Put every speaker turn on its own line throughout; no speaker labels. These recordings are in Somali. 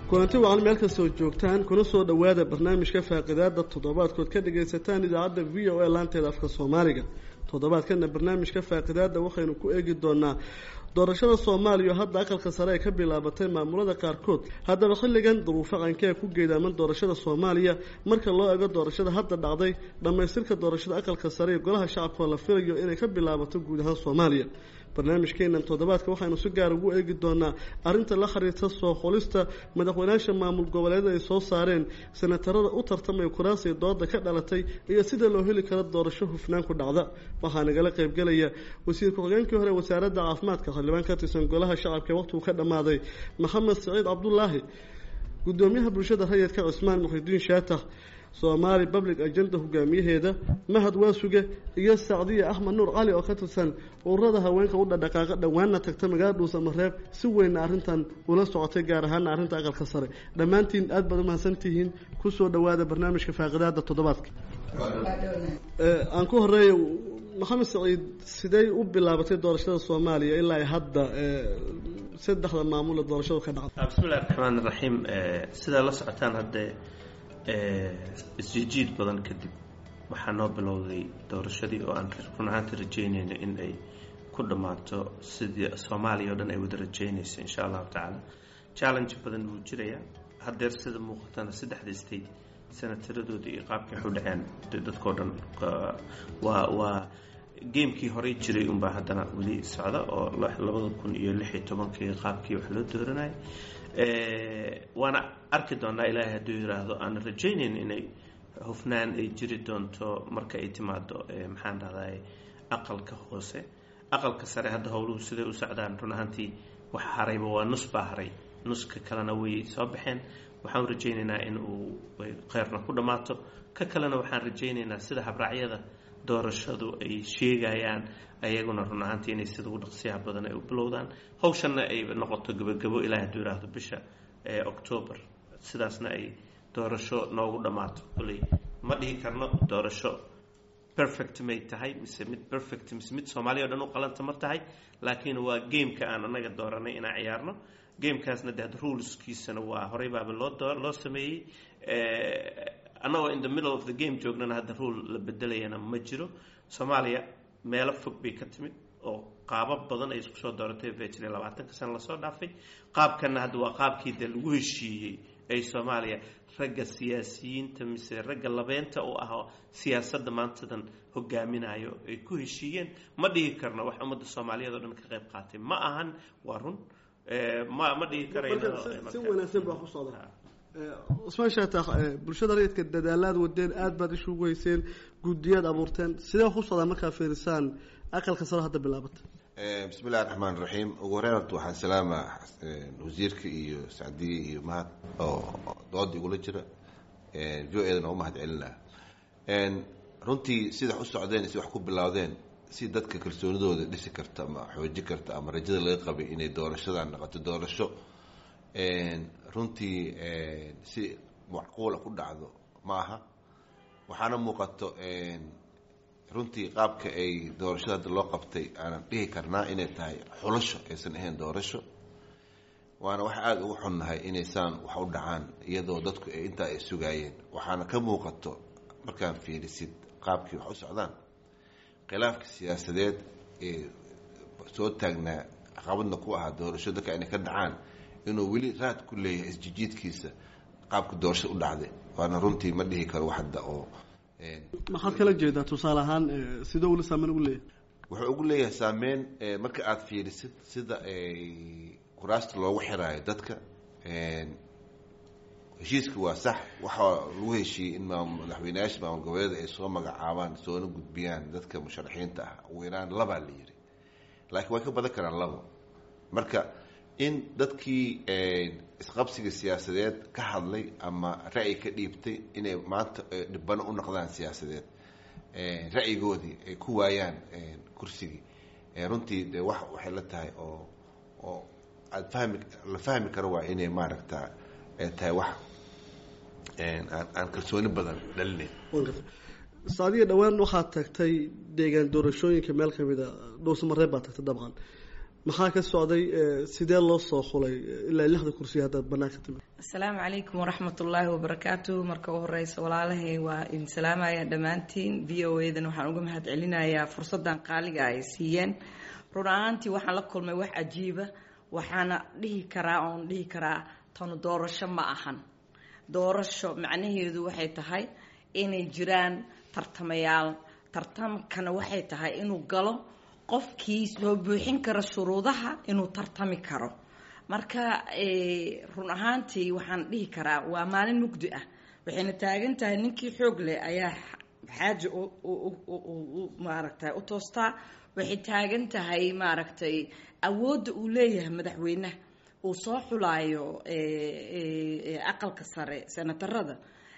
kulanti wacan meel kastoo joogtaan kuna soo dhowaada barnaamijka faaqidaada toddobaadkood ka dhagaysataan idaacadda v o a laanteeda afka soomaaliga toddobaadkana barnaamijka faaqidaada waxaynu ku eegi doonaa doorashada soomaaliya oo hadda aqalka sare ay ka bilaabatay maamulada qaarkood haddaba xilligan duruufo qankee ku geedaaman doorashada soomaaliya marka loo ego doorashada hadda dhacday dhammaystirka doorashada aqalka sare ee golaha shacabka oo la filayo inay ka bilaabato guud ahaan soomaaliya barnaamijkeenan toddobaadka waxaynu si gaar ugu eegi doonaa arrinta la xiriirta soo xulista madaxweynaasha maamul goboleeda ay soo saareen senatarada u tartamaya kuraasiya dooda ka dhalatay iyo sida loo heli karo doorasho hufnaan ku dhacda waxaa nagala qaybgelaya wasiir ku-xigeenkii hore wasaaradda caafimaadka xildhibaan ka tirsan golaha shacabka waqtigu ka dhammaaday maxamed saciid cabdulaahi gudoomiyaha bulshada rayidka cismaan muxidiin shaatax soomaali public agenda hogaamiyaheeda mahad waasuge iyo sacdiya axmed nuur cali oo ka tirsan ururada haweenka u dhadhaqaaqa dhowaanna tagta magaalada dhuusamareeb si weynna arrintan ula socotay gaar ahaana arrinta aqalka sare dhammaantiin aad baad umahadsantihiin kusoo dhowaada barnaamijka faaqidaada toddobaadka aan ku horeeya maxamed saciid sidey u bilaabatay doorashada soomaaliya ilaa hadda saddexda maamul ee doorashadu ka dhacday
bismillahi raxmaan raxiim sidaa la socotaan haddee isjijiid badan kadib waxaa noo bilowday doorashadii oo aan run ahaanta rajeynayno in ay ku dhammaato sidii soomaaliya oo dhan ay wada rajeynayso insha allahu tacaala challenge badan wuu jirayaa haddeer sida muuqatana saddexda state senataradooda iyo qaabkay waxu dhaceen dadkao dhan waa waa gamekii horey jiray unbaa haddana weli socda oo labada kun iyo lix iyo tobankii qaabkii wax loo dooranayay waana arki doonaa ilaahay hadduu yiraahdo aan rajaynayn inay hufnaan ay jiri doonto marka ay timaado maxaan dhahday aqalka hoose aqalka sare hadda howluhu siday u socdaan run ahaantii wax harayba waa nus baa haray nuska kalena way soo baxeen waxaan rajaynaynaa in uu kheyrna ku dhammaato ka kalena waxaan rajaynaynaa sida habraacyada doorashadu ay sheegayaan ayaguna run ahaantii inay sida ugu dhaqsiyaha badan ay u bilowdaan hawshanna ay noqoto gebagabo ilaah hadduu yiraahdo bisha octoobar sidaasna ay doorasho noogu dhammaato koley ma dhihi karno doorasho perfect may tahay mise mid perfect mise mid soomaaliya o dhan u qalanta ma tahay laakiin waa gameka aan anaga dooranay inaan ciyaarno gamekaasna de had ruleskiisana waa horey baaba loo loo sameeyey annagoo in the middle of the game joognana hadda rule la bedelayana ma jiro soomaaliya meelo fog bay ka timid oo qaabab badan ay isku soo dooratay vetri labaatanka sana lasoo dhaafay qaabkanna hadda waa qaabkii dee lagu heshiiyey ay soomaaliya ragga siyaasiyiinta mise ragga labeenta u ah siyaasadda maantadan hogaaminayo ay ku heshiiyeen ma dhihi karno wax ummadda soomaaliyeed oo dhan ka qayb qaatay ma ahan waa run ma ma dhihi
si wanaagsan baa ku socda cusmaan shaatax bulshada rayidka dadaalaad wadeen aada baad ishugu hayseen guddiyaad abuurteen sidee wax u socdaa markaa fiirisaan aqalka saro hadda bilaabata
bismi illahi raxmaan raxiim ugu horeyn horta waxaan salaama wasiirka iyo sacdiye iyo mahad oo dooda igula jira v o edana u mahad celinaa runtii sida wax u socdeen si wax ku bilowdeen si dadka kalsoonidooda dhisi karta ama xooji karta ama rajada laga qabay inay doorashadan noqoto doorasho runtii si macquula ku dhacdo ma aha waxaana muuqato runtii qaabka ay doorashada hadda loo qabtay aanan dhihi karnaa inay tahay xulasho aysan ahayn doorasho waana wax aada ugu xunnahay inaysaan wax u dhacaan iyadoo dadku intaa ay sugaayeen waxaana ka muuqato markaan fiirisid qaabkii wax u socdaan khilaafka siyaasadeed ee soo taagnaa caqabadna ku ahaa doorasho dadka inay ka dhacaan inuu weli raad ku leeyahay isjijiidkiisa qaabka doorashada u dhacday waana runtii ma dhihi karo wax hadda oo
maxaad kala jeedaa tusaale ahaan sidoo weli saameyn ugu leeyahay
wuxuu ugu leeyahay saameyn marka aada fiirisid sida kuraasta loogu xiraayo dadka heshiiska waa sax waxaa lagu heshiiyey in madaxweyneyaasha maamul goboleeda ay soo magacaabaan soona gudbiyaan dadka musharaxiinta ah ugu yaraan labaa la yiri laakiin way ka badan karaan labo marka in dadkii isqabsiga siyaasadeed ka hadlay ama ra'yi ka dhiibtay inay maanta dhibano u noqdaan siyaasadeed ra'yigoodii ay ku waayaan kursigii runtii de wax waxay la tahay oo oo aada fahmi la fahmi karo waa inay maaragta tahay wax aan aan kalsooni badan dhalinayn
saadiga dhowaan waxaad tagtay deegaan doorashooyinka meel kamid a dhowsamareeb baad tagtay dabcan maxaa ka socday sidee loo soo xulay ilaa lixda kursi haddaad banaanka timid
asalaamu calaykum waraxmat ullaahi wabarakaatu marka u horeysa walaalahay waa idin salaamaya dhammaantiin v o edan waxaan uga mahad celinayaa fursaddan qaaliga ay siiyeen run ahaantii waxaan la kulmay wax cajiiba waxaana dhihi karaa oon dhihi karaa tanu doorasho ma ahan doorasho macnaheedu waxay tahay inay jiraan tartamayaal tartamkana waxay tahay inuu galo qofkii soo buuxin kara shuruudaha inuu tartami karo marka run ahaantii waxaan dhihi karaa waa maalin mugdi ah waxayna taagan tahay ninkii xoog leh ayaa xaaja maaragtay u toostaa waxay taagan tahay maaragtay awoodda uu leeyahay madaxweynaha uu soo xulaayo aqalka sare senatarada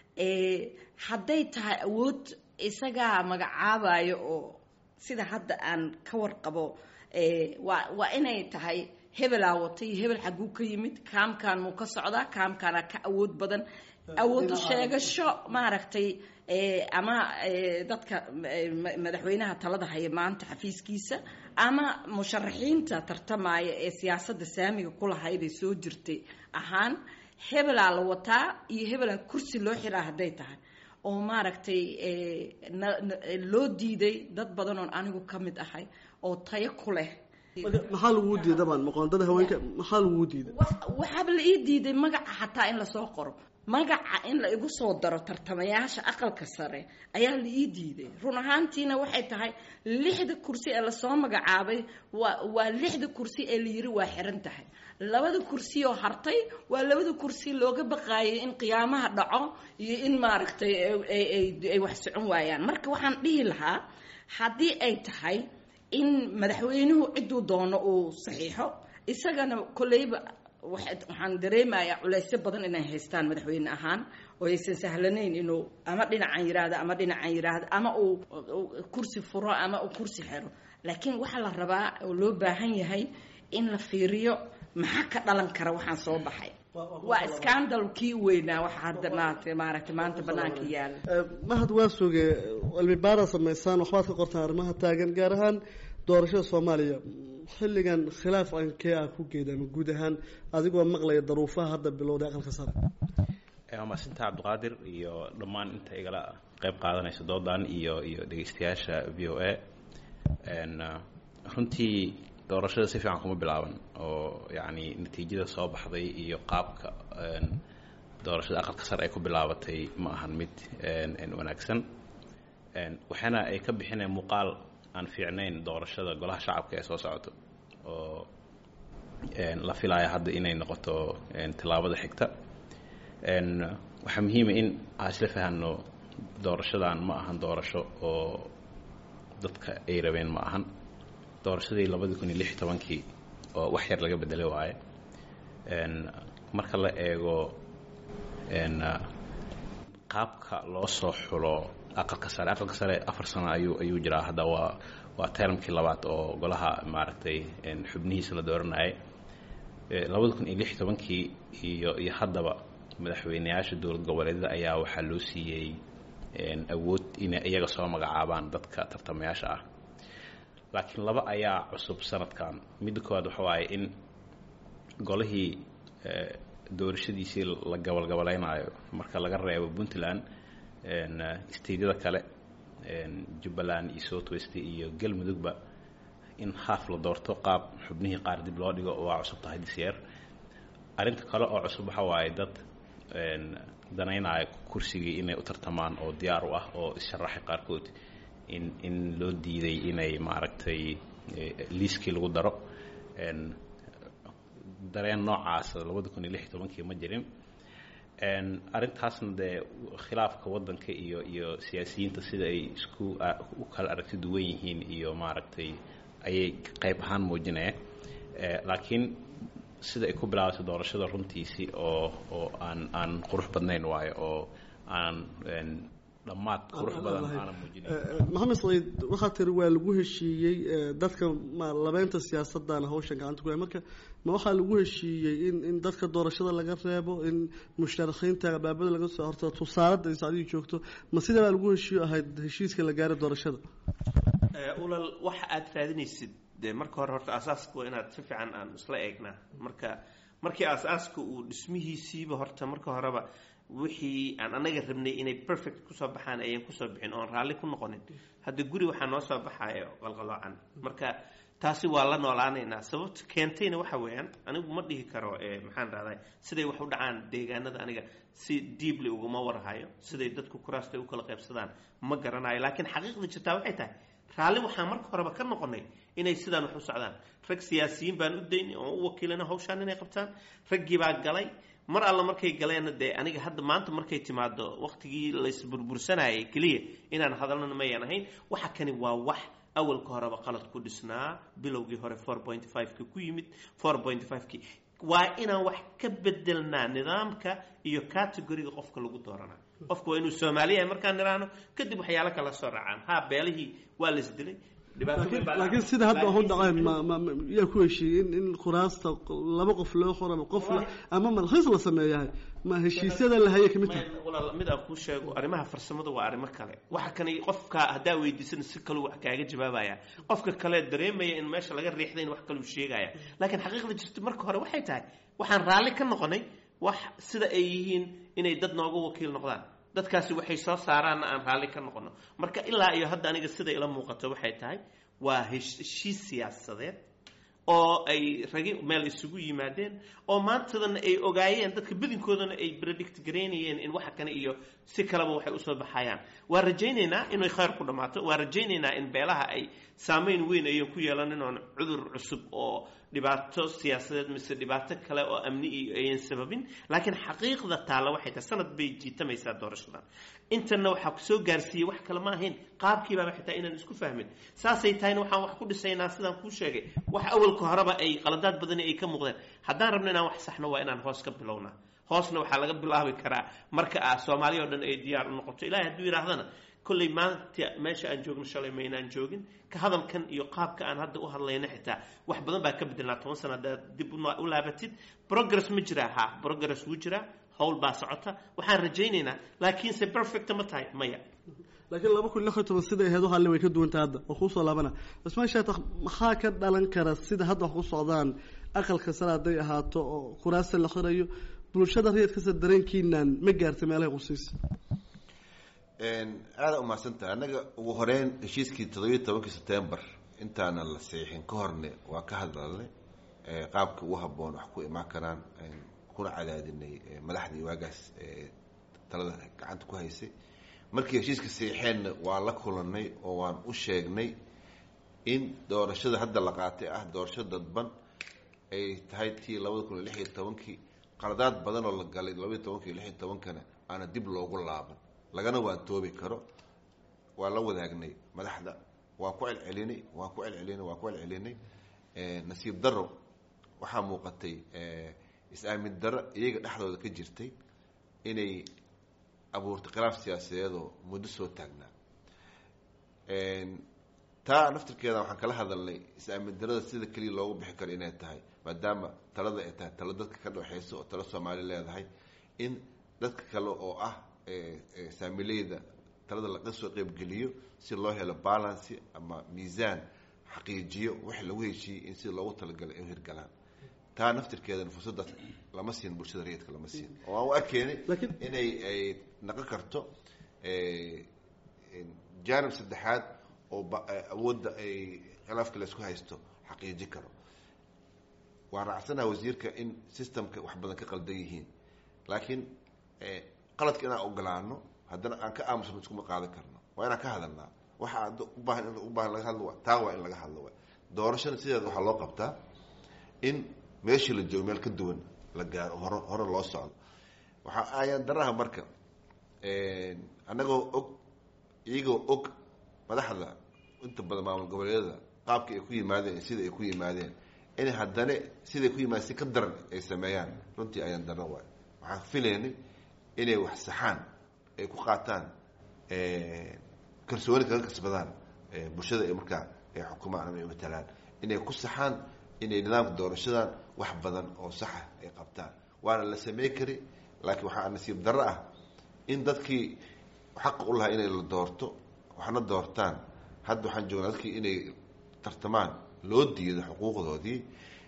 hadday tahay awood isagaa magacaabayo oo sida hadda aan ka warqabo waa waa inay tahay hebelaa wata iyo hebel xagguu ka yimid kaamkan muu ka socdaa kaamkaana ka awood badan awoodu sheegasho maaragtay ama dadka madaxweynaha talada haya maanta xafiiskiisa ama musharaxiinta tartamaya ee siyaasadda saamiga kulahayday soo jirtay ahaan hebelaa la wataa iyo hebelaa kursi loo xiraa hadday tahay oo maaragtay loo diiday dad badan oon anigu ka mid ahay oo tayo ku leh
maxaa laguu diiday dabaan maqoondada haweenka maxaa laguu diiday
waxaaba la ii diiday magaca xataa in lasoo qoro magaca in la igu soo daro tartamayaasha aqalka sare ayaa la ii diiday run ahaantiina waxay tahay lixda kursi ee lasoo magacaabay waa waa lixda kursi ee la yiri waa xiran tahay labada kursi oo hartay waa labada kursi looga baqaayay in qiyaamaha dhaco iyo in maaragtay ay wax socon waayaan marka waxaan dhihi lahaa haddii ay tahay in madaxweynuhu ciduu doono uu saxiixo isagana kolleyba waxaan dareemayaa culeysyo badan inay haystaan madaxweyne ahaan oo aysan sahlanayn inuu ama dhinacan yiraahdo ama dhinacan yiraahdo ama uu kursi furo ama uu kursi xero laakiin waxaa la rabaa oo loo baahan yahay in la fiiriyo maxaa ka dhalan kara waxaan soo baxay waa scandal kii weynaa waxa hadda maaragtay maaragtay maanta banaanka yaala
mahad waa suge cilmi baara samaysaan waxbaad ka qortaan arrimaha taagan gaar ahaan doorashada soomaaliya xilligan khilaaf ankee ah ku geeda ama guud ahaan adigoo maqlaya daruufaha hadda bilowday aqalka sare
waa maasinta cabdiqaadir iyo dhammaan inta igala qayb qaadanaysa doodan iyo iyo dhegeystayaasha v o a runtii doorashada si fiican kuma bilaaban oo yacni natiijada soo baxday iyo qaabka doorashada aqalka sare ay ku bilaabatay ma ahan mid wanaagsan waxaana ay ka bixineen muuqaal aan fiicnayn doorashada golaha shacabka ee soo socoto oo la filaya hadda inay noqoto tillaabada xigta waxaa muhiima in aan isla fahanno doorashadan ma ahan doorasho oo dadka ay rabeen ma ahan doorashadii labadii kun iyo lix iyo tobankii oo wax yar laga bedelay waaye marka la eego qaabka loo soo xulo aqalka sare aqalka sare afar sano ayuu ayuu jiraa hadda waa waa termkii labaad oo golaha maaragtay xubnihiisa la dooranayay labada kun iyo lix iyo tobankii iyo iyo haddaba madaxweyneyaasha dowlad goboleedyada ayaa waxaa loo siiyey awood inay iyaga soo magacaabaan dadka tartamayaasha ah laakiin laba ayaa cusub sanadkan midda koowaad waxa waaye in golihii doorashadiisii la gabalgabalaynayo marka laga reebo puntland steydyada kale jubbaland iyo south west iyo galmudugba in haaf la doorto qaab xubnihii qaar dib loo dhigo waa cusub tahay disyeer arrinta kale oo cusub waxa waaye dad danaynaya kursigii inay u tartamaan oo diyaar u ah oo issharaxay qaarkood in in loo diiday inay maaragtay liiskii lagu daro dareen noocaas labada kun iyo lix iyo tobankii ma jirin arrintaasna dee khilaafka waddanka iyo iyo siyaasiyiinta sida ay isku u kala aragti duwan yihiin iyo maaragtay ayay qayb ahaan muujinaya laakiin sida ay ku bilaabatay doorashada runtiisii oo oo aan aan qurux badnayn waayo oo aan dhammaad qurux badan aanan muujinayn
maxamed saciid waxaa tiri waa lagu heshiiyey dadka ma labeynta siyaasadana hawshan gacanta ku hay marka ma waxaa lagu heshiiyey in in dadka doorashada laga reebo in musharaxiinta abaabada laga soo horto tusaalada sacdii joogto ma sidabaa lagu heshiiyo ahayd heshiiska la gaaray doorashada
ulal waxa aad raadinaysid dee marka hore horta aasaaska waa inaad si fiican aan isla eegnaa marka markii aasaaska uu dhismihiisiiba horta marka horeba wixii aan anaga rabnay inay perfect kusoo baxaan ayaan kusoo bixin oon raalli ku noqonin hadda guri waxaa noo soo baxayo qalqaloocan marka taasi waa la noolaanaynaa sababta keentayna waxa weeyaan anigu ma dhihi karo maxaan rahday siday wax u dhacaan deegaanada aniga si deeply uguma warhayo siday dadku kuraasta u kala qaybsadaan ma garanayo laakiin xaqiiqda jirtaa waxay tahay raalli waxaan marka horeba ka noqonay inay sidaan wax u socdaan rag siyaasiyiin baan u daynay oon u wakiilana hawshaan inay qabtaan raggii baa galay mar alla markay galeenna dee aniga hadda maanta markay timaado waqtigii laysburbursanayay keliya inaan hadalnana mayan ahayn waxa kani waa wax awalka horeba qalad ku dhisnaa bilowgii hore four point five-ka ku yimid four point five-ki waa inaan wax ka bedelnaa nidaamka iyo categoriga qofka lagu dooranaa qofka waa inuu soomaaliya markaan niraano kadib waxyaalo kala soo raacaan ha beelihii waa la isdilay
laakiin sida hadda waxu dhaceen yaa ku heshiiyey in in kuraasta laba qof loo qoraba qof ama malkhiis la sameeyahay ma heshiisyada la haya kamid tahay
walaal mid aan kuu sheego arrimaha farsamada waa arrimo kale waxa kani qofka haddaa weydiisana si kaleu wax kaaga jawaabaya qofka kale dareemaya in meesha laga riixday in wax kaleu sheegaya laakiin xaqiiqda jirta marka hore waxay tahay waxaan raalli ka noqonay wax sida ay yihiin inay dad nooga wakiil noqdaan dadkaasi waxay soo saaraanna aan raalli ka noqono marka ilaa iyo hadda aniga sida ila muuqato waxay tahay waa heshiis siyaasadeed oo ay ragi meel isugu yimaadeen oo maantadana ay ogaayeen dadka badinkoodana ay predict garaynayeen in waxa kane iyo si kaleba waxay usoo baxayaan waa rajaynaynaa inay khayr ku dhammaato waa rajaynaynaa in beelaha ay saameyn weyn ayan ku yeelanin oon cudur cusub oo dhibaato siyaasadeed mise dhibaato kale oo amni iyo ayan sababin laakiin xaqiiqda taalla waxay tahay sanad bay jiitamaysaa doorashadan intana waxaa kusoo gaarsiiyey wax kale ma ahayn qaabkiibaaba xitaa inaan isku fahmin saasay tahayna waxaan wax ku dhisaynaa sidaan kuu sheegay wax awalka horeba ay qaladaad badani ay ka muuqdeen haddaan rabno inaan wax saxno waa inaan hoos ka bilownaa hoosna waxaa laga bilaabi karaa marka ah soomaaliya oo dhan ay diyaar u noqoto ilahay hadduu yidhaahdana kolley maanta meesha aan joogno shalay maynaan joogin ka hadalkan iyo qaabka aan hadda u hadlayna xitaa wax badan baa ka bedelnaa toban sana haddaad dib u laabatid progress ma jiraa ha progress wuu jiraa howl baa socota waxaan rajaynaynaa laakiinse perfect ma tahay maya
laakiin laba kun lix iyo toban siday ahayd waxaale way ka duwanta hadda oo kuusoo laabana cismaan shaatax maxaa ka dhalan kara sida hadda wax ku socdaan aqalka sare hadday ahaato oo kuraasta la xirayo bulshada rayidkasa dareenkiinaan ma gaartay meelahay qusiisa
aada umahadsantaha annaga ugu horeyn heshiiskii toddobiiyo tobankii september intaana la seexin ka horne waa ka hadlalnay qaabka ugu habboon wax ku imaan karaan kuna cadaadinay madaxdii waagaas talada gacanta ku haysay markii heshiiska seexeenna waa la kulanay oo waan u sheegnay in doorashada hadda la qaatay ah doorasho dadban ay tahay tii labada kun iyo lix iyo tobankii qaladaad badan oo la galay labaiyo tobankii iyo lix iyo tobankana aana dib loogu laaban lagana waan toobi karo waa la wadaagnay madaxda waa ku celcelinay waa ku celcelinay waa ku celcelinay nasiib daro waxaa muuqatay is-aamin daro iyaga dhexdooda ka jirtay inay abuurtay khilaaf siyaasadeedoo muddo soo taagnaa taa naftirkeeda waxaan kala hadalnay is-aamin darada sida keliya loogu bixi karo inay tahay maadaama talada ay tahay talo dadka ka dhexeyso oo talo soomaali leedahay in dadka kale oo ah saamileyda talada laga soo qeybgeliyo si loo helo balancy ama miisaan xaqiijiyo wix lagu heshiiyey in sida loogu talagalay ay u hirgalaan taa naftirkeedana fursaddaas lama siin bulshada rayidka lama siin oo aan u arkeynay inay ay naqon karto jaanib saddexaad oo awoodda ay khilaafka laysku haysto xaqiiji karo waan raacsanaha wasiirka in systemka wax badan ka qaldan yihiin laakiin qaladka inaan ogolaano haddana aan ka aamusno iskuma qaadan karno waa inaan ka hadalnaa waxa ad ubaahan in ubaahan laga hadlo taa waa in laga hadlo wa doorashada sideeda waxaa loo qabtaa in meeshii la joogo meel ka duwan la gaaro hore hore loo socdo waxaa ayaan daraha marka annagoo og iyagoo og madaxda inta badan maamul goboleedyada qaabka ay ku yimaadeen sida ay ku yimaadeen in haddana siday ku yimaadeen si ka daran ay sameeyaan runtii ayaan daro waay waxaan filaynay inay wax saxaan ay ku qaataan kalsooni kaga kasbadaan bulshada ay markaa ay xukumaan ama ay matalaan inay ku saxaan inay nidaamka doorashadan wax badan oo saxa ay qabtaan waana la samey kari laakiin waxaa nasiib darro ah in dadkii xaqa u lahaa inay la doorto waxna doortaan hadda waxaan joognaa dadkii inay tartamaan loo diiday xuquuqdoodii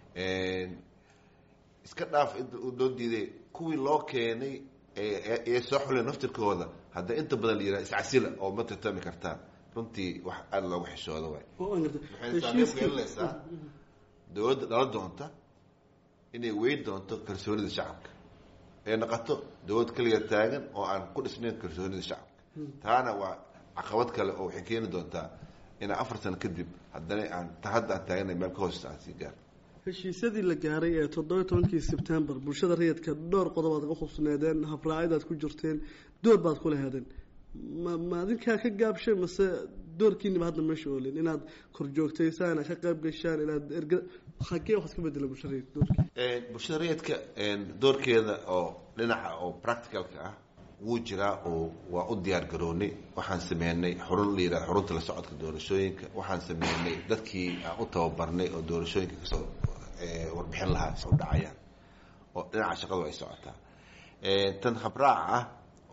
iska dhaaf loo diiday kuwii loo keenay ee soo xuleen naftirkooda hadda inta badan la yihah iscasila oo ma tartami kartaan runtii wax aada loogu xishooda waay waxay saameyn ku yeelanaysaa dowladda dhala doonta inay weyn doonto kalsoonida shacabka ee noqoto dowlad keliya taagan oo aan ku dhisnayn kalsoonida shacabka taana waa caqabad kale oo waxay keeni doontaa inaa afar sano kadib haddana aan ta hadda aan taaganay meel ka hooseysa aan sii gaar
heshiisyadii la gaaray ee toddoba tobankii sebtembar bulshada rayidka dhowr qodob aad ka khubsneedeen habraacidaad ku jirteen door baad ku laheedeen ma ma adinkaa ka gaabshay mase doorkiiniba hadda meesha oolin inaad kor joogtaysaan ka qayb gashaan inaad erga xagee wax iska bedela bulshada rayidka doorkii
bulshada rayidka doorkeeda oo dhinaca oo practicalka ah wuu jiraa oo waa u diyaar garoonay waxaan sameynay xurun la yidhaha xurunta la socodka doorashooyinka waxaan sameynay dadkii aan u tababarnay oo doorashooyinka kasoo warbixin lahaa soo dhacayaan oo dhinaca shaqadu ay socotaa tan habraaca ah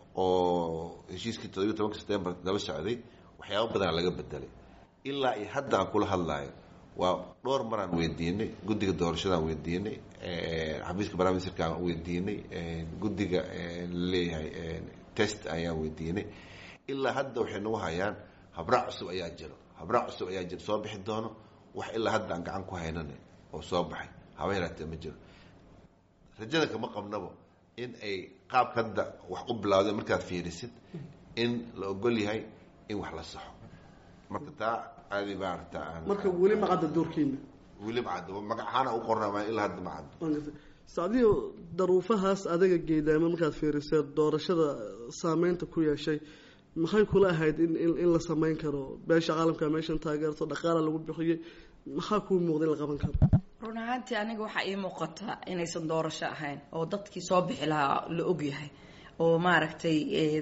oo heshiiskii toddobiyo tobanka september daba socday waxyaaba badana laga bedelay ilaa iyo hadda aan kula hadlaayo waa dhowr maraan weydiinay guddiga doorashadaan weydiinay xafiiska barnaamijka aan weydiinay guddiga laleeyahay test ayaan weydiinay ilaa hadda waxay nagu hayaan habraac cusub ayaa jiro habraac cusub ayaa jiro soo bixi doono wax ilaa hadda aan gacan ku haynana oo soo baxay haba yaraatee ma jiro rajada kama qabnabo in ay qaabka hadda wax u bilawdeen markaad fiirisid in la ogol yahay in wax la saxo marka taa aadi maarata aan
marka weli ma cadda doorkiina
weli ma cadda magac ahaana u qornaa ilaa hadda ma caddo
sacdiyo daruufahaas adaga geedaama markaad fiirisee doorashada saameynta ku yeeshay maxay kula ahayd in in la samayn karo beesha caalamka meeshan taageerto dhaqaala lagu bixiyey maxaa kuu muuqda in la qaban karo
run ahaantii aniga waxaa ii muuqata inaysan doorasho ahayn oo dadkii soo bixi lahaa la ogyahay oo maaragtay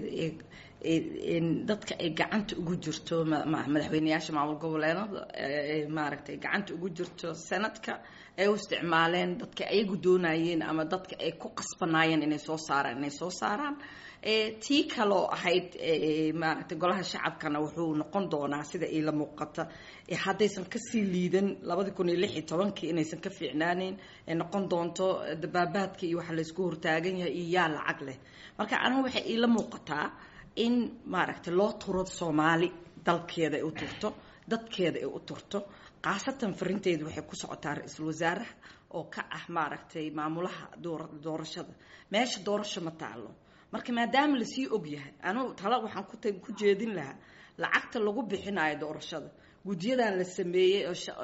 dadka ay gacanta ugu jirto madaxweyneyaasha maamul goboleedada maaragtay gacanta ugu jirto sanadka ay u isticmaaleen dadka ayagu doonayeen ama dadka ay ku qasbanaayeen inay soo saaraan inay soo saaraan tii kaloo ahayd maaragtay golaha shacabkana wuxuu noqon doonaa sida ila muuqata haddaysan kasii liidan labadi kun iyo lix iyo tobankii inaysan ka fiicnaaneyn ay noqon doonto dabaabaadka iyo waxa laysku hortaagan yahay iyo yaa lacag leh marka anigu waxay iila muuqataa in maaragtay loo turo soomaali dalkeeda ay u turto dadkeeda ay u turto khaasatan farinteedu waxay ku socotaa ra-iisul wasaaraha oo ka ah maaragtay maamulaha doorashada meesha doorasho ma taalo marka maadaama lasii ogyahay anugu tala waxaan ku jeedin lahaa lacagta lagu bixinayo doorashada guddiyadan la sameeyey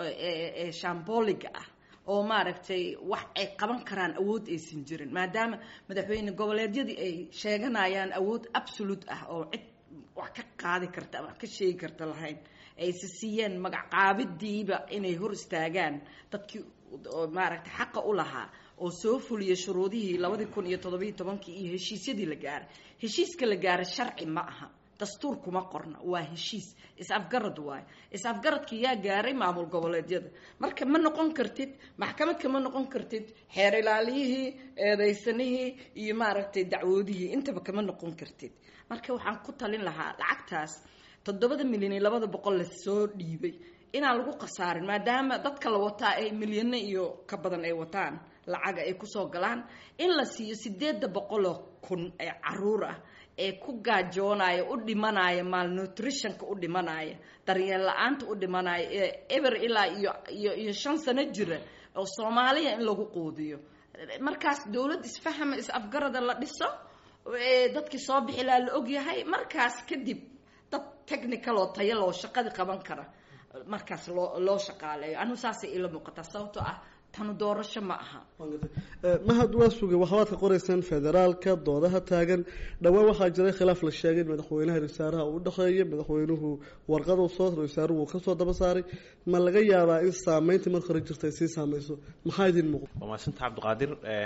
ee shamboliga ah oo maaragtay wax ay qaban karaan awood aysan jirin maadaama madaxweyne goboleedyadii ay sheeganayaan awood absolute ah oo cid wax ka qaadi karta ama wax ka sheegi karta lahayn ayse siiyeen magacqaabidiiba inay hor istaagaan dadkii maaragtay xaqa u lahaa oo soo fuliya shuruudihii labadii kun iyo toddobiyo tobankii iyo heshiisyadii la gaaray heshiiska la gaaray sharci ma aha dastuur kuma qorna waa heshiis is-afgarad waayo is-afgaradka yaa gaaray maamul goboleedyada marka ma noqon kartid maxkamadka ma noqon kartid xeer ilaaliyihii eedaysanihii iyo maaragtay dacwoodihii intaba kama noqon kartid marka waxaan ku talin lahaa lacagtaas toddobada milyan iyo labada boqol la soo dhiibay inaan lagu khasaarin maadaama dadka la wataa ay milyano iyo ka badan ay wataan lacaga ay kusoo galaan in la siiyo sideedda boqoloo kun ee caruur ah ee ku gaajoonaya u dhimanaya malnutritionka u dhimanaya daryeel la-aanta u dhimanaya ee eber ilaa iyo iyo iyo shan sano jira oo soomaaliya in lagu quudiyo markaas dowlad isfahama is-afgarada la dhiso dadkii soo bixi laha la ogyahay markaas kadib dad technical oo taya loo shaqadii qaban kara markaas loo loo shaqaaleeyo anigu saasay ila muuqataa sababtoo ah tanu doorasho ma aha
mahad waa sugay waxbaad ka qoraysaan federaalka doodaha taagan dhowaan waxaa jiray khilaaf la sheegay in madaxweynaha rasaaraha uu udhexeeya madaxweynuhu warqadu soo rasaaruhu uu kasoo daba saaray ma laga yaabaa in saameynta marka hore jirta ay sii saameyso maxaa idin muuqda
waa mahadsanta cabdiqaadir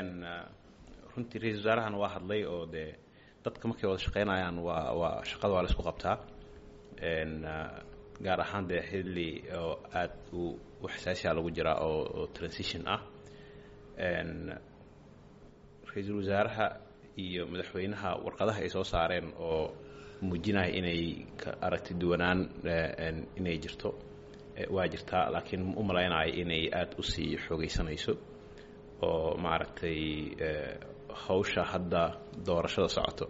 runtii ra-isul wasaarahan waa hadlay oo dee dadka markay wada shaqeynayaan waa waa shaqada waa la isku qabtaa gaar ahaan dee xilli oo aada u u xasaasiya lagu jiraa oo oo transition ah ra-iisul wasaaraha iyo madaxweynaha warqadaha ay soo saareen oo muujinaya inay ka aragti duwanaan inay jirto waa jirtaa laakiin u malaynayo inay aada usii xoogeysanayso oo maaragtay hawsha hadda doorashada socoto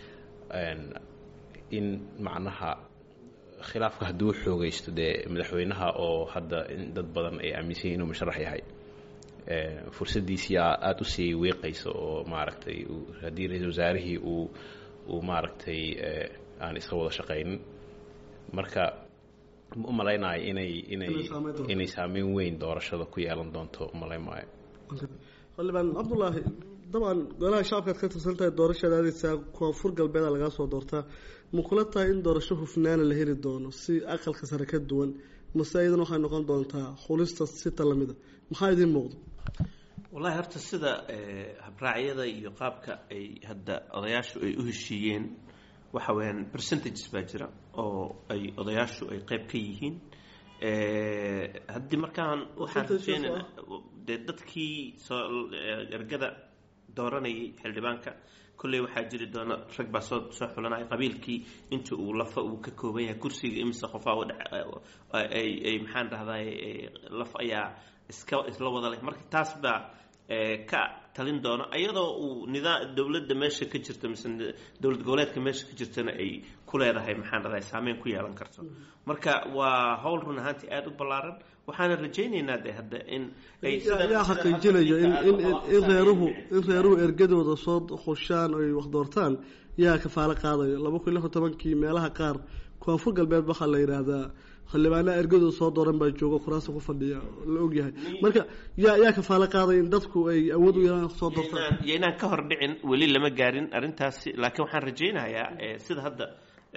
in macnaha khilaafka hadduu xoogeysto dee madaxweynaha oo hadda dad badan ay aaminsan yihin inuu musharax yahay fursaddiisii aada usii wiiqayso oo maaragtay haddii ra-isul wasaarihii uu uu maaragtay aan iska wada shaqaynin marka ma u malaynayo inay inay inay saameyn weyn doorashada ku yeelan doonto umalayn maayo
xildhibaan cabdullaahi dabcan golaha shacabkaad ka tirsan tahay doorashaad aadeysaa koonfur galbeeda lagaa soo doortaa ma kula tahay in doorasho hufnaana la heli doono si aqalka sare ka duwan mase iyadan waxay noqon doontaa xulista sita lamida maxaa idiin muuqdo
wallahi horta sida habraacyada iyo qaabka ay hadda odayaashu ay u heshiiyeen waxa weyaan percentages baa jira oo ay odayaashu ay qeyb ka yihiin haddii markaan waxaan rajeynana dee dadkii soo ergada dooranayay xildhibaanka kolley waxaa jiri doona rag baa soo soo xulanaya qabiilkii inta uu lafa uu ka kooban yahay kursiga imise qofaa ay ay maxaan dhahday laf ayaa iska isla wada leh marka taas baa ka talin doono iyadoo uu nidaa dowladda meesha ka jirta mise dowlad goboleedka meesha ka jirtana ay ku leedahay maxaan dhahday saameyn ku yeelan karto marka waa howl run ahaantii aada u ballaaran waxaana rajaynaynaa de hadda in
yaa xaqiijinayo in in reeruhu in reeruhu ergadooda soo khushaan oy wax doortaan yaa kafaalo qaadayo laba kun iyo lix iyo tobankii meelaha qaar koonfur galbeed waxaa la yidhaahdaa xildhibaanaha ergadooda soo dooran baa jooga kuraasta ku fadhiya la ogyahay marka yaa yaa kafaalo qaadaya in dadku ay awood u yeelaan soo doortaan
iyo inaan ka hor dhicin weli lama gaarin arrintaasi laakiin waxaan rajaynayaa sida hadda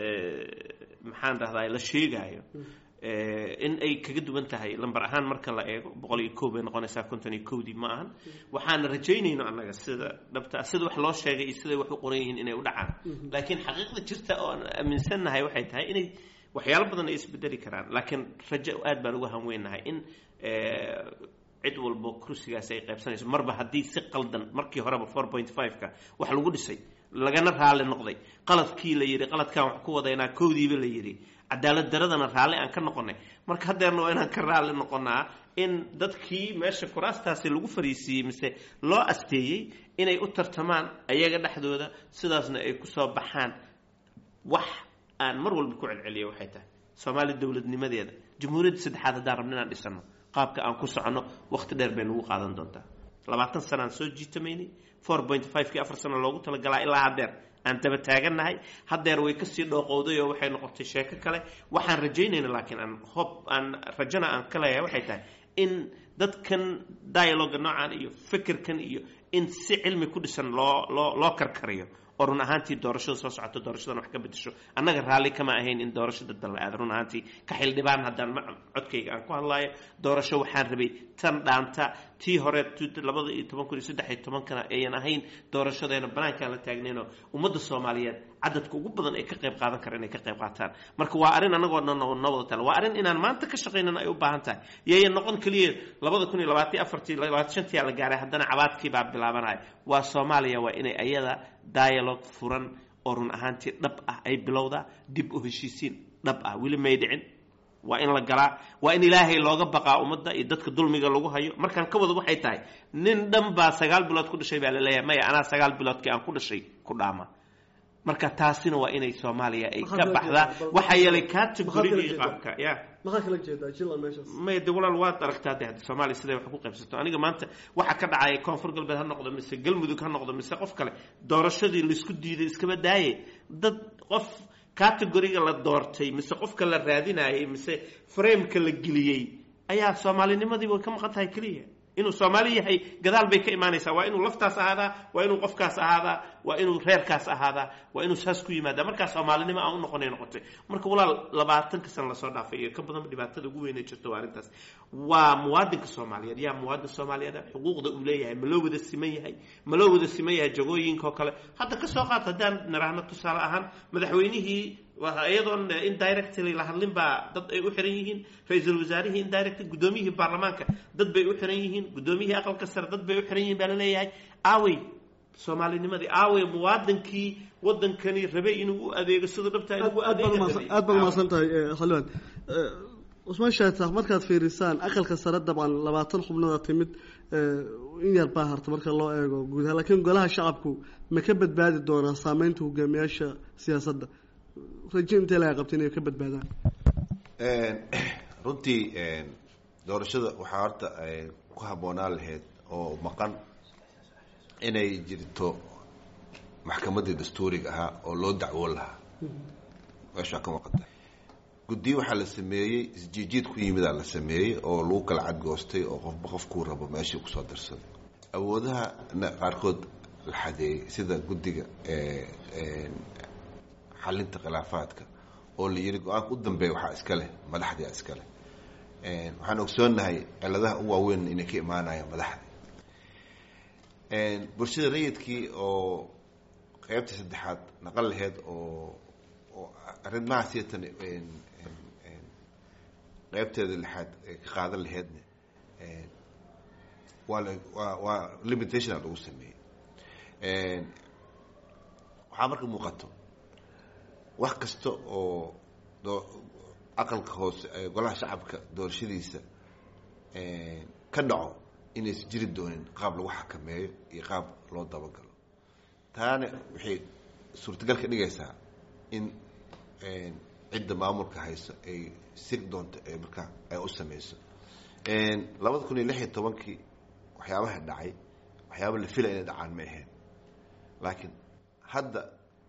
maxaan dhahdaa la sheegaayo in ay kaga duwan tahay lamber ahaan marka la eego boqol iyo kow bay noqonaysaa konton iyo kowdii ma ahan waxaana rajaynayno annaga sida dhabta sida wax loo sheegay iyo siday wax u qoran yihiin inay u dhacaan laakiin xaqiiqda jirta oo aan aaminsannahay waxay tahay inay waxyaalo badan ay isbedeli karaan laakiin rajo aad baan uga hanweynahay in cid walbo kursigaasi ay qaybsanayso marba haddii si qaldan markii horeba four point five-ka wax lagu dhisay lagana raalli noqday qaladkii la yidhi qaladkaan wax ku wadaynaa kowdiiba la yidhi cadaalad daradana raalli aan ka noqonay marka haddeerna waa inaan ka raalli noqonaa in dadkii meesha kuraastaasi lagu fariisiiyey mise loo asteeyey inay u tartamaan ayaga dhexdooda sidaasna ay kusoo baxaan wax aan mar walba ku celceliya waxay tahay soomaali dowladnimadeeda jamhuuriyadda saddexaad haddaan rabno inaan dhisano qaabka aan ku soconno waqti dheer bay nagu qaadan doontaa labaatan sana aan soo jiitamaynay four point five-kii afar sano loogu talagalaa ilaa haddeer aan daba taagannahay haddeer way kasii dhooqowday oo waxay noqotay sheeko kale waxaan rajaynayna laakiin aan hob aan rajana aan ka leeyahay waxay tahay in dadkan dialoga noocan iyo fikirkan iyo in si cilmi ku dhisan loo loo loo karkariyo oo run ahaantii doorashada soo socoto doorashadan wax ka bedesho annaga raalli kama ahayn in doorashada dalla aada run ahaantii ka xildhibaan haddaan codkayga aan ku hadlaayo doorasho waxaan rabay tan dhaanta tii hore labada iyo toban kun iyo saddex iyo tobankana ayan ahayn doorashadeena banaankaan la taagnaynoo ummadda soomaaliyeed cadadka ugu badan ay ka qayb qaadan kara inay ka qayb qaataan marka waa arrin annagoo dhan noo wada tala waa arrin inaan maanta ka shaqaynana ay u baahan tahay yayan noqon keliya labada kun iyo labaatan afartii labaatan shantii la gaaray haddana cabaadkii baa bilaabanaya waa soomaaliya waa inay ayada dialogue furan oo run ahaantii dhab ah ay bilowdaa dib u heshiisiin dhab ah weli may dhicin waa in la galaa waa in ilaahay looga baqaa ummadda iyo dadka dulmiga lagu hayo markaan ka wada waxay tahay nin dhan baa sagaal bilood ku dhashay baa la leeyahay maya anaa sagaal biloodkii aan ku dhashay ku dhaama marka taasina waa inay soomaaliya ay ka baxdaa waxaa yeelay categorigii qaabka ya
maxaa kala jeedaa jila meeshaas
maya de walaal waad aragtaa de hadda soomaaliya siday wax ku qaybsato aniga maanta waxa ka dhacaya koonfur galbeed ha noqdo mise galmudug ha noqdo mise qof kale doorashadii laisku diiday iskaba daaye dad qof categoriga la doortay mise qofka la raadinayay mise frameka la geliyey ayaa soomaalinimadii way ka maqan tahay keliya inuu soomaali yahay gadaal bay ka imaanaysaa waa inuu laftaas ahaadaa waa inuu qofkaas ahaadaa waa inuu reerkaas ahaadaa waa inuu saas ku yimaadaa markaa soomaalinimo aan u noqonay noqotay marka walaal labaatanka sana lasoo dhaafay iyo ka badan dhibaatada ugu weynay jirto waa arrintaas waa muwaadinka soomaaliyeed yaa muwaadin soomaaliyeed xuquuqda uu leeyahay ma loo wada siman yahay ma loo wada siman yahay jagooyinka oo kale hadda ka soo qaat haddaan niraahno tusaale ahaan madaxweynihii iyadoon indirectly la hadlin baa dad ay u xiran yihiin ra-iisul wasaarihii indirect guddoomiyihii baarlamaanka dad bay u xiran yihiin guddoomiyihii aqalka sare dad bay u xiran yihiin baa la leeyahay aawey soomaalinimadii aawey muwaadinkii wadankani rabay inuu u adeego sida dhabta
aad baad umahadsan tahay xildhibaan cusmaan shaatax markaad fiirisaan aqalka sare dabcan labaatan xubnooda timid in yar baa harta marka loo eego guudaha laakiin golaha shacabku ma ka badbaadi doonaa saameynta hogaamiyaasha siyaasadda raje intee laga qabta inay ka badbaadaan
runtii doorashada waxaa horta ku habboonaan lahayd oo maqan inay jirto maxkamaddii dastuuriga ahaa oo loo dacwoon lahaa meeshaa ka maqanta guddiyo waxaa la sameeyey isjiijiid ku yimidaa la sameeyey oo lagu kala cadgoostay oo qofba qofkuu rabo meeshii kusoo darsaday awoodaha qaarkood la xadeeyey sida guddiga xalinta khilaafaadka oo la yidhi go-aanka u dambeeya waxaa iska leh madaxdia iska leh waxaan ogsoonahay ciladaha u waaweyn inay ka imaanayaan madaxda bulshada rayidkii oo qeybtii saddexaad naqan laheyd oo oo arrimahaasiyatan qeybteeda lixaad ka qaadan laheydna waa la waa waa limitationaa lagu sameeyey waxaa marka muuqato wax kasta oo doo aqalka hoose golaha shacabka doorashadiisa ka dhaco inaysan jiri doonin qaab lagu xakameeyo iyo qaab loo dabagalo taana waxay suurtagal ka dhigaysaa in cidda maamulka hayso ay siri doonto ee markaa ay u sameyso labada kun iyo lix iyo tobankii waxyaabaha dhacay waxyaaba la filaya inay dhacaan ma ahayn laakiin hadda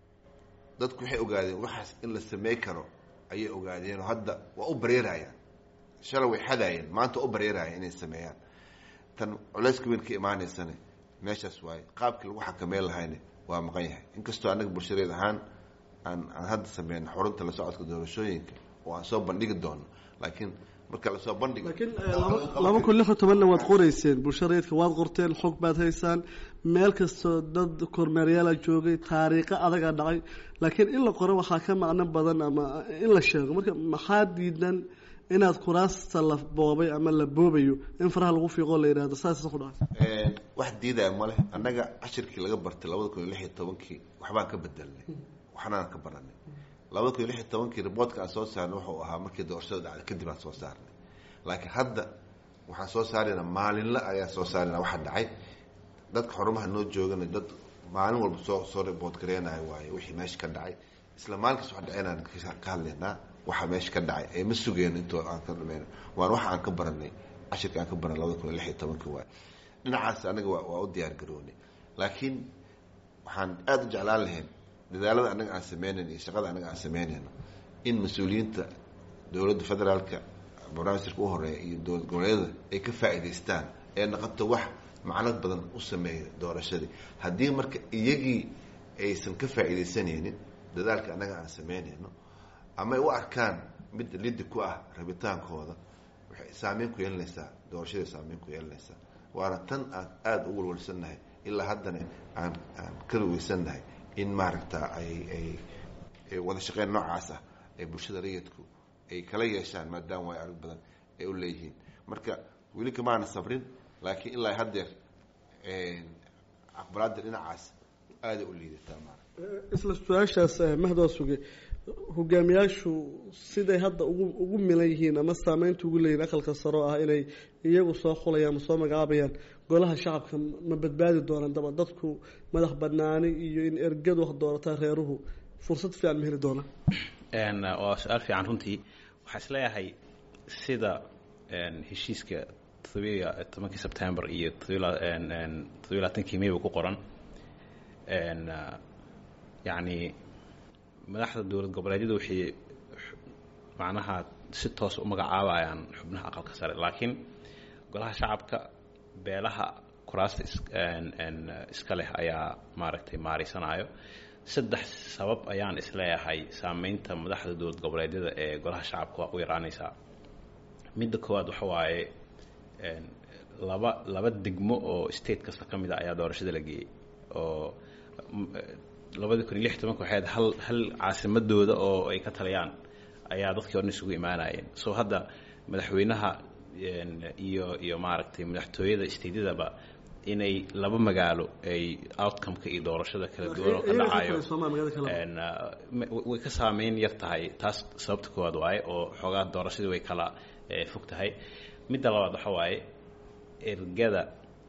dadku waxay ogaadeen waxaas in la samey karo ayay ogaadeen oo hadda waa u bareerayaan shalay way xadaayeen maanta waa u bareerayaan inay sameeyaan tan culeyska weyn ka imaaneysana meeshaas waaye qaabkii lagu xakameyn lahayna waa maqan yahay inkastoo annaga bulshadeed ahaan aan aan hadda sameyn xurunta la socodka doorashooyinka oo aan soo bandhigi doono laakiin marka lasoo bandhigo
laakiin laba kun lix iyo tobanna waad qoreyseen bulshada rayidka waad qorteen xog baad haysaan meel kastoo dad kormeeryaala joogay taariikho adagaa dhacay laakiin in la qoro waxaa ka macno badan ama in la sheego marka maxaa diidan inaad kuraasta la boobay ama la boobayo in faraha lagu fiiqoo la yidhahdo saas ku dhacay
wax diidaya ma leh annaga cashirkii laga bartay labada kun iyo lix iyo tobankii waxbaan ka bedelnay waxnaan ka baranay labada kun iyo lix iyo tobankii riboortka aan soo saarnay wuxuu ahaa markii doorashada dhacday kadib aan soo saarnay laakiin hadda waxaan soo saarayna maalinla ayaan soo saarayna waxa dhacay dadka xorumaha noo joogana dad maalin walba soo soo riboort gareynayo waaye wixii meesha ka dhacay isla maalinkaas wax dhaceynaan ka hadlaynaa waxa meesha ka dhacay ee ma sugeyno intoo aan ka dhamayno waan waxa aan ka baranay cashirka aan ka baranay labada kun iyo lix iyo tobankii waaye dhinacaas anaga waa waa u diyaar garoonay laakiin waxaan aada u jeclaan lahayn dadaalada annaga aan sameynayno iyo shaqada annaga aan sameynayno in mas-uuliyiinta dowladda federaalka barnaamijka u horeeya iyo dowlad goboleedyada ay ka faa'iidaystaan ee noqoto wax macnad badan u sameeya doorashadii haddii marka iyagii aysan ka faa'iidaysanaynin dadaalka annaga aan sameynayno ama ay u arkaan mid lidi ku ah rabitaankooda waxay saameyn ku yeelanaysaa doorashaday saameyn ku yeelanaysaa waana tan aan aada u walwalsannahay ilaa haddana aan aan ka ruweysannahay in maaragta ay ay wada shaqeyn noocaas ah ee bulshada rayidku ay kala yeeshaan maadaama way arag badan ay u leeyihiin marka weli kamaana sabrin laakiin ilaa haddeer aqbalaadda dhinacaas aaday u liidataa maara
isla su-aashaas mahdoo suge hogaamiyaashu siday hadda ugu ugu milan yihiin ama saameynta ugu leeyihin aqalka saro ah inay iyagu soo xulayaan ma soo magacaabayaan golaha shacabka ma badbaadi doonaan daba dadku madax banaani iyo in ergadu wax doorataa reeruhu fursad fiican ma heli doonaan
waa su-aal fiican runtii waxaa isleeyahay sida heshiiska todobiya tobankii sebtembar iyo todobiy labaatankii mayba ku qoran yacni madaxda dowlad goboleedyada waxay macnaha si toos u magacaabayaan xubnaha aqalka sare laakiin golaha shacabka beelaha kuraasta iska leh ayaa maaragtay maaraysanayo saddex sabab ayaan isleeyahay saameynta madaxda dowlad goboleedyada ee golaha shacabka waa u yaraanaysaa midda koowaad waxa waaye laba laba degmo oo state kasta ka mid a ayaa doorashada la geeyey oo labadii kun iyo lix tobanka waxay ahayd hal hal caasimadooda oo ay ka taliyaan ayaa dadkii o dhan isugu imaanayeen so hadda madaxweynaha iyo iyo maaragtay madaxtooyada stateyadaba inay laba magaalo ay outcome-ka iyo doorashada kala duwan oo ka dhacayo way ka saameyn yar tahay taas sababta koowaad waaye oo xoogaa doorashadii way kala fog tahay midda labaad waxa waaye ergada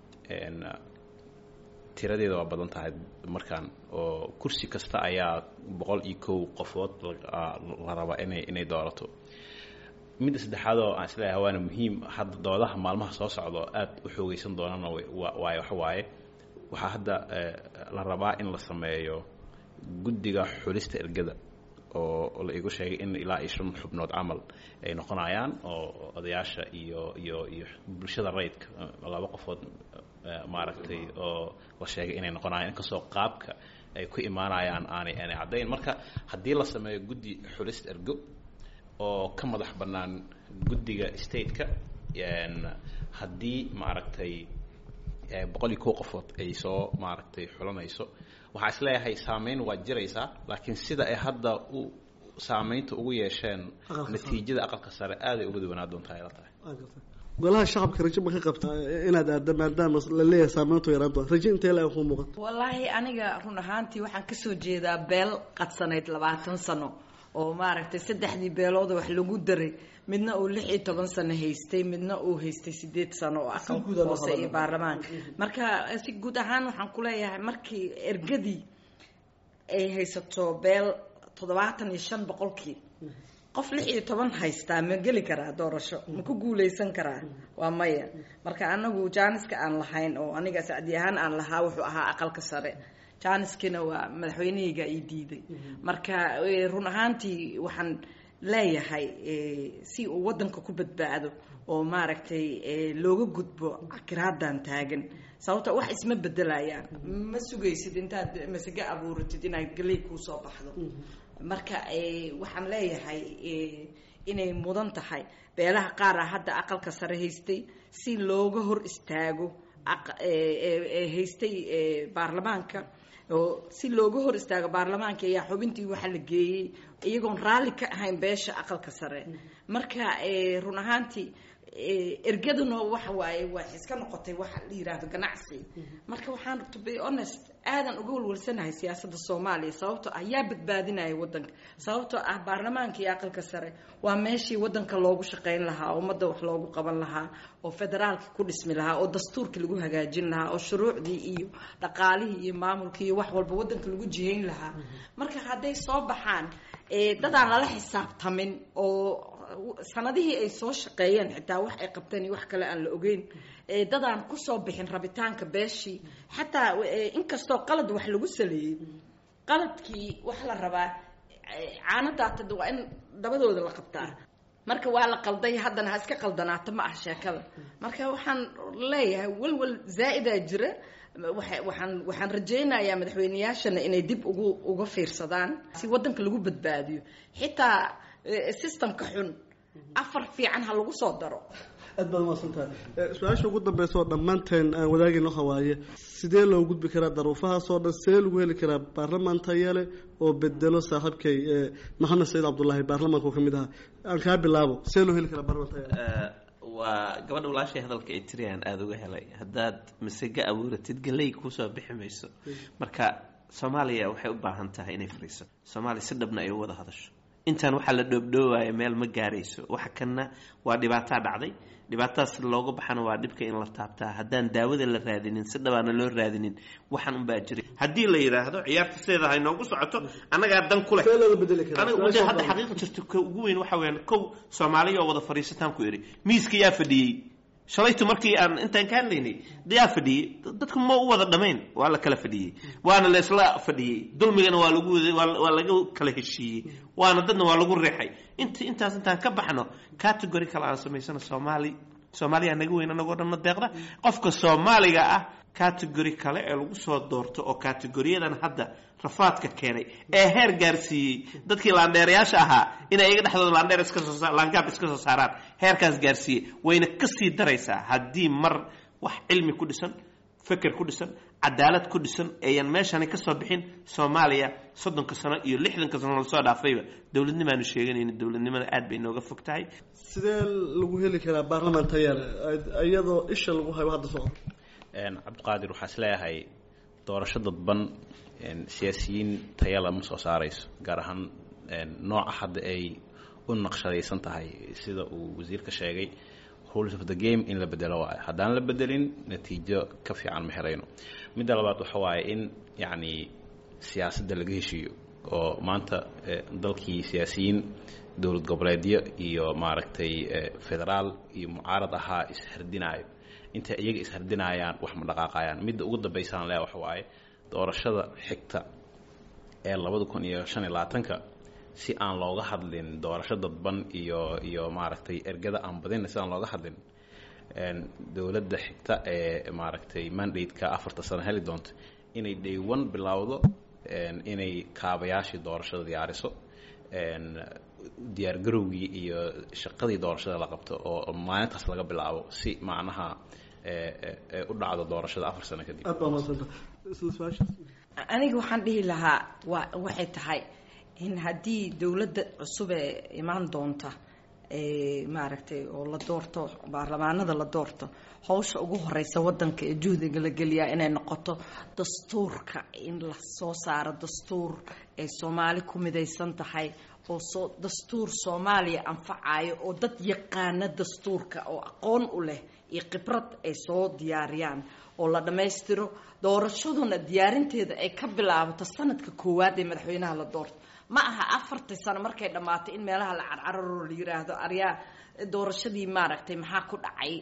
tiradeeda waa badan tahay markaan oo kursi kasta ayaa boqol iyo kow qofood la rabaa inay inay doorato midda saddexaad oo aan isleeyahay waana muhiim hadda doodaha maalmaha soo socdo aada u xoogeysan doonana waaye waxa waaye waxaa hadda la rabaa in la sameeyo guddiga xulista ergada oo la igu sheegay in ilaa iyo shan xubnood camal ay noqonayaan oo odayaasha iyo iyo iyo bulshada rayidka laba qofood maaragtay oo la sheegay inay noqonayaan inkastoo qaabka ay ku imaanayaan aanay aanay caddayn marka haddii la sameeyo guddi xulista ergo oo ka madax bannaan guddiga stateka haddii maaragtay boqol iyo kow qofood ay soo maaragtay xulanayso waxaa is leeyahay saameyn waa jiraysaa laakiin sida ay hadda u saameynta ugu yeesheen natiijada aqalka sare aaday uga duwanaa doontaa ay la tahay
golaha shacabka rajo ma ka qabtaa inaad aada maadaama la leeyahay saameyntu yaraan doon rajo intee la ku muuqato
wallaahi aniga run ahaantii waxaan kasoo jeedaa beel qadsanayd labaatan sano oo maaragtay saddexdii beelooda wax lagu daray midna uu lix iyo toban sano haystay midna uu haystay sideed sano oo aqalka hoose iyo baarlamaanka marka si guud ahaan waxaan kuleeyahay markii ergadii ay haysato beel toddobaatan iyo shan boqolkii qof lix iyo toban haystaa ma geli karaa doorasho ma ku guuleysan karaa waa maya marka anagu jaaniska aan lahayn oo aniga sacdi ahaan aan lahaa wuxuu ahaa aqalka sare jaaniskina waa madaxweynahayga ii diiday marka run ahaantii waxaan leeyahay si uu wadanka ku badbaado oo maaragtay looga gudbo akiraadan taagan sababto wax isma bedelayaan ma sugaysid intaad masage abuuratid inaad galey kuusoo baxdo marka waxaan leeyahay inay mudan tahay beelaha qaara hadda aqalka sare haystay si looga hor istaago haystay baarlamaanka oo si looga hor istaago baarlamaanka ayaa xubintii waxa la geeyey iyagoon raalli ka ahayn beesha aqalka sare marka run ahaantii ergaduna waxa waaye waa iska noqotay waxa la yiraahdo ganacsi marka waxaan to be honest aadan uga walwalsanahay siyaasadda soomaaliya sababtoo ah yaa badbaadinaya wadanka sababtoo ah baarlamaanka iyo aqalka sare waa meeshii wadanka loogu shaqayn lahaa ummadda wax loogu qaban lahaa oo federaalka ku dhismi lahaa oo dastuurka lagu hagaajin lahaa oo shuruucdii iyo dhaqaalihii iyo maamulkii iyo wax walba wadanka lagu jihayn lahaa marka hadday soo baxaan dadaan lala xisaabtamin oo sanadihii ay soo shaqeeyeen xitaa wax ay qabteen iyo wax kale aan la ogeyn dadaan kusoo bixin rabitaanka beeshii xataa inkastoo qalad wax lagu saleeyey qaladkii wax la rabaa caanadaata waa in dabadooda la qabtaa marka waa la qalday haddana ha iska qaldanaato ma ah sheekada marka waxaan leeyahay walwal zaa-idaa jira waxaan waxaan rajaynayaa madaxweyneyaashana inay dib ugu uga fiirsadaan si wadanka lagu badbaadiyo xitaa systemka xun afar fiican ha lagu soo daro
aad baad umaasantahay su-aasha ugu dambeysa oo dhammaanteen aan wadaagayno waxa waaye sidee loo gudbi karaa daruufahaas oo dhan sidee lagu heli karaa baarlamaan tayale oo bedelo saaxiibkay maxamed sayid cabdullaahi baarlamaanka oo ka mid ahaa aan kaa bilaabo sidee loo heli karaa baarlamaan tayale
waa gabadha walaashay hadalka ay tiriyaan aada uga helay haddaad masega abuuratid galey kuusoo bixi mayso marka soomaaliya waxay u baahan tahay inay fariiso soomaaliya si dhabna ay u wada hadasho intaan waxaa la dhoobdhoowaayo meel ma gaarayso waxa kanna waa dhibaataa dhacday dhibaatadaas looga baxana waa dhibka in la taabtaa haddaan daawada la raadinin si dhabaana loo raadinin waxaan unbaa jiray haddii la yidhaahdo ciyaarta sideeda ha inoogu socoto annagaa dan ku leh
see looga bedeli karaa
aniga wada hadda xaqiiqa jirto ka ugu weyn waxa weyaan kow soomaaliya oo wada fadhiisataan ku idhi miiska yaa fadhiyey shalaytu markii aan intaan ka hadlaynay yaa fadhiyey dadku ma u wada dhamayn waa la kala fadhiyey waana la isla fadhiyey dulmigana waa lagu waa laga kala heshiiyey waana dadna waa lagu reexay int intaas intaan ka baxno category kale aan samaysano soomaali soomaaliya naga weyn anagoo dhanna deeqda qofka soomaaliga ah category kale ee lagu soo doorto oo categoriyadan hadda rafaadka keenay ee heer gaarsiiyey dadkii laandheerayaasha ahaa inay iyaga dhexdooda laandheer iska soo laangaab iska soo saaraan heerkaas gaarsiiyey wayna kasii daraysaa haddii mar wax cilmi ku dhisan feker ku dhisan cadaalad ku dhisan eeyan meeshani kasoo bixin soomaaliya soddonka sano iyo lixdanka sano lasoo dhaafayba dowladnimaanu sheeganayna dowladnimada aad bay nooga fog tahay
sidee lagu heli karaa baarlamaan tayale iyadoo isha lagu hayo hadda socdo
cabdiqaadir waxaa is leeyahay doorasho dadban siyaasiyiin tayala ma soo saarayso gaar ahaan nooca hadda ay u naqshadaysan tahay sida uu wasiirka sheegay rules of the game in la bedelo waayo haddaan la bedelin natiijo ka fiican ma helayno midda labaad waxa waaye in yacni siyaasadda laga heshiiyo oo maanta dalkii siyaasiyiin dowlad goboleedyo iyo maaragtay federaal iyo mucaarad ahaa ishardinaayo intay iyaga ishardinayaan wax ma dhaqaaqayaan midda ugu dambaysaan lea waxa waaye doorashada xigta ee labada kun iyo shan iyo labaatanka si aan looga hadlin doorasho dadban iyo iyo maaragtay ergada aan badina si aan looga hadlin dowladda xigta ee maaragtay mandate-ka afarta sano heli doonto inay dhaywan bilowdo inay kaabayaashii doorashada diyaariso diyaargarowgii iyo shaqadii doorashada la qabto oo maalintaas laga bilaabo si macnaha u dhacdo doorashada afar sano kadib
aniga waxaan dhihi lahaa waa waxay tahay in haddii dowladda cusub ee imaan doonta maaragtay oo la doorto baarlamaanada la doorto hawsha ugu horeysa wadanka ee juhdiga la geliyaa inay noqoto dastuurka in la soo saaro dastuur ay soomaali ku midaysan tahay oo soo dastuur soomaaliya anfacayo oo dad yaqaana dastuurka oo aqoon u leh iyo khibrad ay soo diyaariyaan oo la dhammaystiro doorashaduna diyaarinteeda ay ka bilaabato sanadka koowaad ee madaxweynaha la doorto ma aha afartii sano markay dhammaatay in meelaha la carcararo la yiraahdo aryaa doorashadii maaragtay maxaa ku dhacay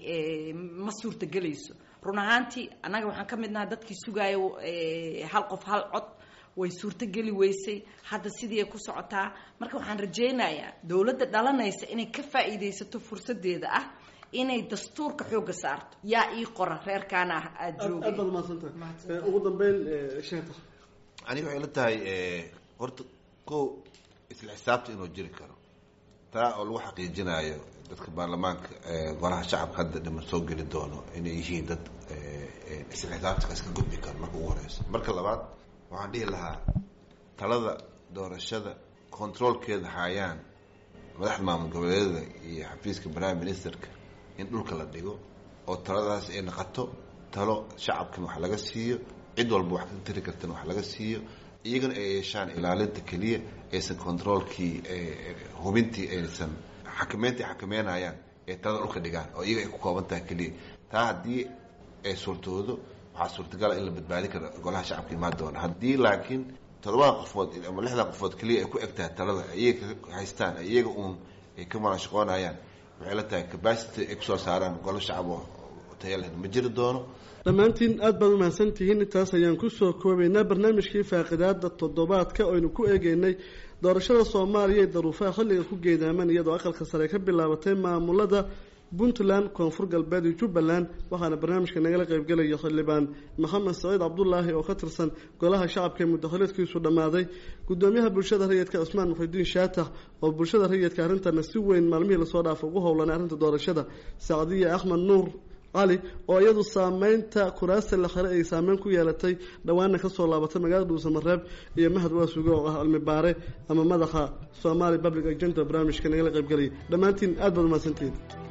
ma suurtagelayso run ahaantii annaga waxaan ka mid nahay dadkii sugaayo hal qof hal cod way suurtogeli weysay hadda sidii ay ku socotaa marka waxaan rajaynayaa dowladda dhalanaysa inay ka faa'iidaysato fursadeeda ah inay dastuurka xooga saarto yaa ii qora reerkaana aada joogay
aad baad umahadsantahay ugu dambeyn sheekh
aniga waxay la tahay horta ko isla xisaabta inuu jiri karo taa oo lagu xaqiijinayo dadka baarlamaanka golaha shacabka hadda dhiman soo geli doono inay yihiin dad isla xisaabta iska gudbi karo marka ugu horeysa marka labaad waxaan dhihi lahaa talada doorashada controolkeeda hayaan madaxda maamul goboleedyada iyo xafiiska prime ministerka in dhulka la dhigo oo taladaas ay noqoto talo shacabkan wax laga siiyo cid walba wax ka tiri kartan wax laga siiyo iyagana ay yeeshaan ilaalinta keliya aysan controolkii hubintii aysan xakameynta ay xakameynayaan ee talada dhulka dhigaan oo iyaga ay ku kooban tahay keliya taa haddii ay suurtoodo waxaa suurtagala in la badbaadi karo golaha shacabka imaan doona haddii laakiin todobada qofood ama lixdan qofood keliya ay ku eg tahay talada iyaga haystaan iyaga uun ay ka marashaqoonayaan waxay la tahay capacity ay kusoo saaraan golo shacab oo taya leh ma jiri doono
dhammaantiin aad baad umahadsan tihiin intaas ayaan kusoo koobaynaa barnaamijkii faaqidaada toddobaadka oynu ku eegeynay doorashada soomaaliya ee daruufaha xilliga ku geedaaman iyadoo aqalka sare ka bilaabatay maamulada puntland koonfur galbeed iyo jubbaland waxaana barnaamijka nagala qaybgelaya xildhibaan maxamed saciid cabdulaahi oo ka tirsan golaha shacabka ee muddakhaliedkiisu dhammaaday gudoomiyaha bulshada rayidka cusmaan muxidiin shaatax oo bulshada rayidka arrintana si weyn maalmihii lasoo dhaafa ugu howlanay arrinta doorashada sacdiya axmed nuur cali oo iyadu saameynta kuraasta la xire ay saameyn ku yeelatay dhowaana kasoo laabatay magaalada dhuusamareeb iyo mahad waasuge oo ah cilmi baare ama madaxa somali public agenda barnaamijka nagala qaybgelaya dhammaantiin aad baad umahadsantihiin